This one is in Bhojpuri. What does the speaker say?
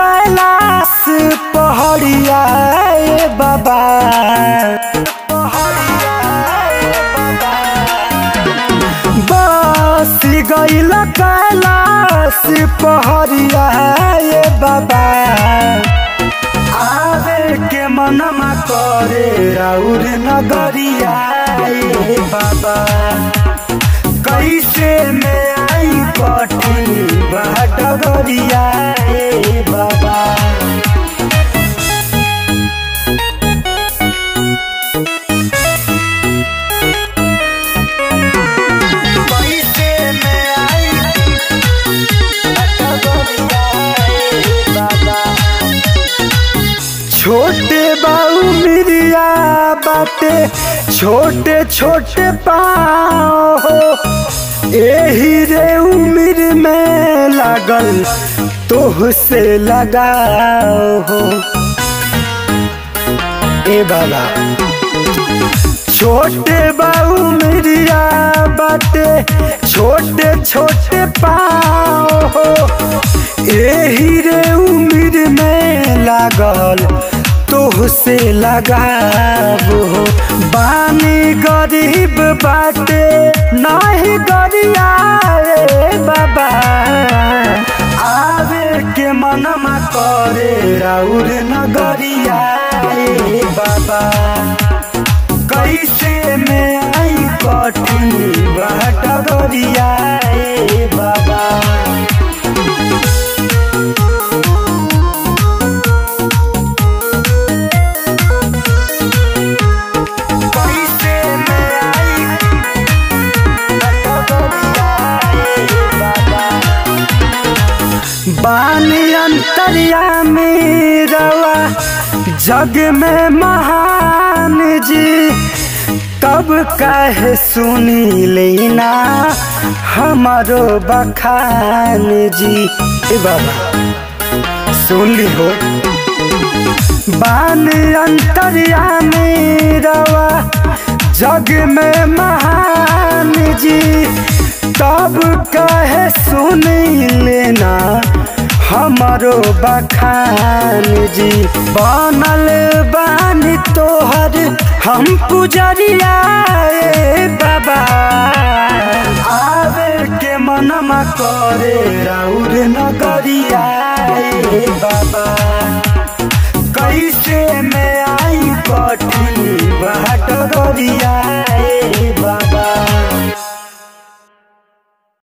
कैलाश पहड़िया ए बाबा बस गईल कैलाश पहड़िया ए बाबा आवे के मनमा करे राउर नगरिया ए बाबा कैसे में आई कठी बाट गरिया ए बाबा कैसे में आई बाट गरिया ए बाबा छोटे बाऊ मिरिया बाटे छोटे छोटे पाओ हो एही रे उम्र में लागल तोह से लगाओ हो ए बाबा छोटे बाऊ मिरिया बाटे छोटे छोटे पाओ हो एही रे उम्र में लागल तोह से लगाबो बानी गरीब बाटे नाही गरिया रे बाबा आवे के मनमा करे राउर नगरिया रे बाबा कैसे में आई कठिन बाट गरिया रे बाबा कैसे में आई बानी अंतरिया में रवा जग में महान जी तब कहे सुनी लेना हमारो बखान जी ए बाबा सुन ली हो बान अंतरिया में रवा जग में महान जी तब कहे सुन लेना हमारो बखान जी बनल बानी तोहर हम पुजरिया ए बाबा आवे के मनमा करे राउर नगरिया ए बाबा कैसे में आई कठिन बाट गरिया